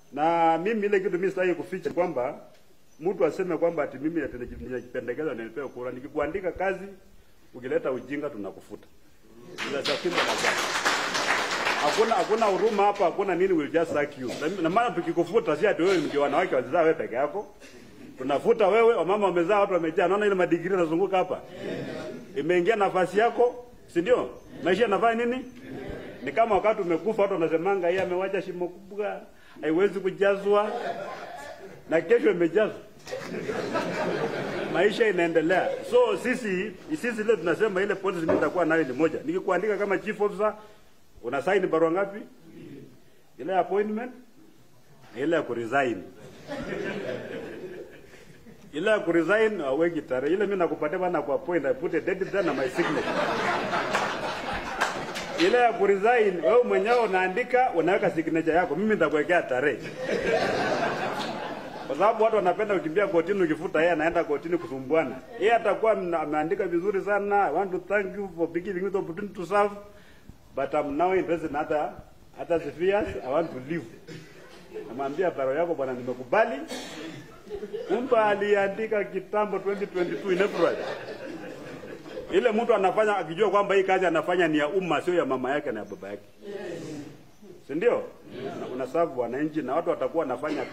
Na mimi ile kitu mimi sitaki kuficha kwamba mtu aseme kwamba ati mimi ninajipendekezwa na nipewe kura. Nikikuandika kazi, ukileta ujinga tunakufuta. Ila sasa Hakuna hakuna huruma hapa, hakuna nini, will just sack you. Na- Na maana tukikufuta si ati wewe ndio wanawake wazaa wewe peke yako. Tunafuta wewe, wamama wamezaa, watu wamejaa. Naona ile madigiri yanazunguka hapa. Imeingia nafasi yako, si ndio? Maisha yanafanya nini? Ni kama wakati umekufa watu wanasemanga yeye amewacha shimo kubwa, haiwezi kujazwa. Na kesho imejazwa. Maisha inaendelea. So sisi sisi leo tunasema ile policy mimi nitakuwa nayo ni moja. Nikikuandika kama chief officer una sign barua ngapi? Ile ya appointment na ile ya kuresign. Ile ya kuresign aweki tarehe. Ile mimi nakupatia bana kwa appoint I put a date there na my signature. Ile ya kuresign wewe mwenyewe unaandika unaweka signature yako. Mimi nitakuwekea tarehe. Kwa sababu watu wanapenda kukimbia kotini, ukifuta yeye anaenda kotini kusumbuana. Yeye atakuwa mna- ameandika vizuri sana. I want to thank you for giving me the opportunity to serve but I'm now interested in other other spheres. I want to leave. Namwambia barua yako bwana, nimekubali. Kumbe aliandika kitambo 2022 in April. Ile mtu anafanya akijua kwamba hii kazi anafanya ni ya umma, sio ya mama yake na ya baba yake, si ndio? Na Unasavu wananchi na watu watakuwa wanafanya